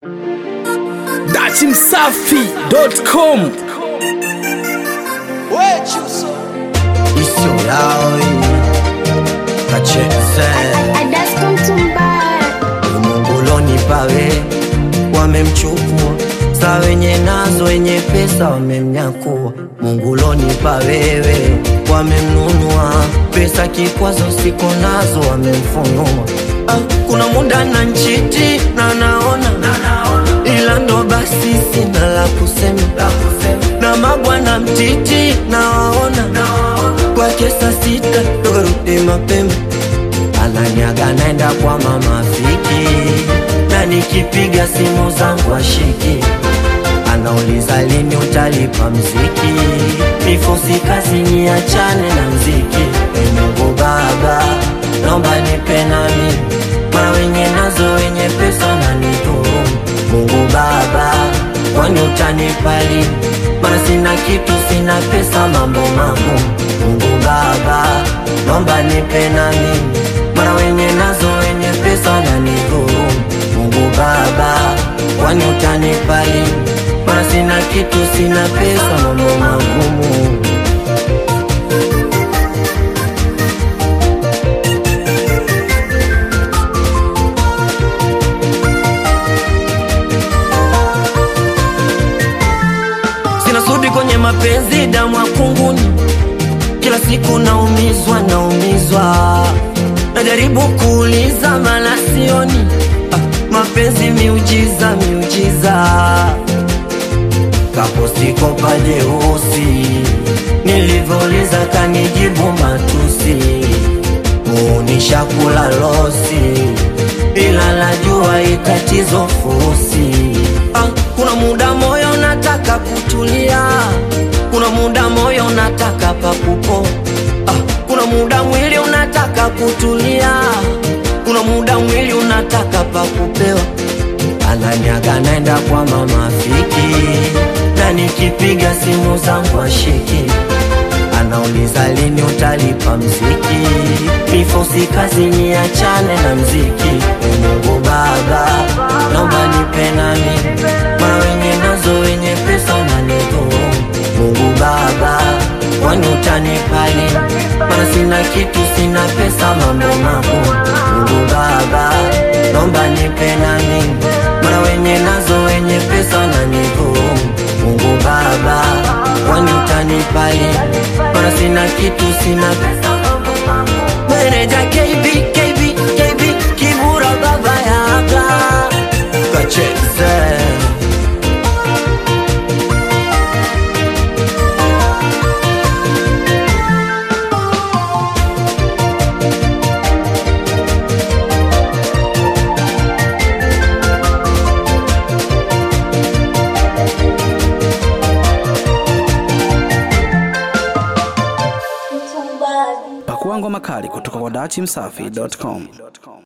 datimsafi.com Isio yao kacheze Munguloni pawe wamemchukua, saa wenye nazo wenye pesa wamemnyakua. Munguloni pawewe wamemnunua, pesa kikwazo siko nazo wamemfunua. Ah, kuna muda na nchiti na naona ila ndo basi sina la kusema, na mabwana mtiti nawaona kwake saa sita tukarudi mapema ananyaga naenda kwa mama Fiki, na nikipiga simu zangu ashiki, anauliza lini utalipa mziki, mifosi kazi niachane na mziki. E Mungu Baba, naomba nipe nami mara wenye nazo wenye pesa na nidhuru. Mungu Baba, kwani utanipa lini? Mara sina kitu, sina pesa, mambo magumu. Mungu Baba, naomba nipe nami mara wenye nazo wenye pesa na nidhuru. Mungu Baba, kwani utanipa lini? Mara sina kitu, sina pesa, mambo magumu. Sina sudi kwenye mapenzi, damu ya kunguni, kila siku naumizwa, naumizwa, najaribu kuuliza mala sioni. Ah, mapenzi miujiza, miujiza, kaposiko pajeusi, nilivyouliza kanijibu matusi, muunisha kula losi, ila najua itatizo fusi. Ah, kuna muda moyo unataka kutulia, kuna muda moyo unataka pakupo. Ah, kuna muda mwili unataka kutulia, kuna muda mwili unataka pakupewa. Ananyaga naenda kwa mama Fiki, na nikipiga simu zangu ashiki anauliza lini utalipa mziki, mifosi kazi niachane na mziki. E Mungu Baba, naomba nipe nami mara wenye nazo wenye pesa na nidhuru. Mungu Baba, kwani utanipa lini? Mara sina kitu, sina pesa, mambo magumu. Mungu Baba, naomba nipe nami mara wenye nazo wenye pesa na nidhuru. Mungu Baba, kwani utanipa lini? Mara sina kitu, sina pesa, mambo magumu. Meneja KB, KB, KB, Kibura baba yaga kacheze pakuangwa makali kutoka kwa datimsafi.com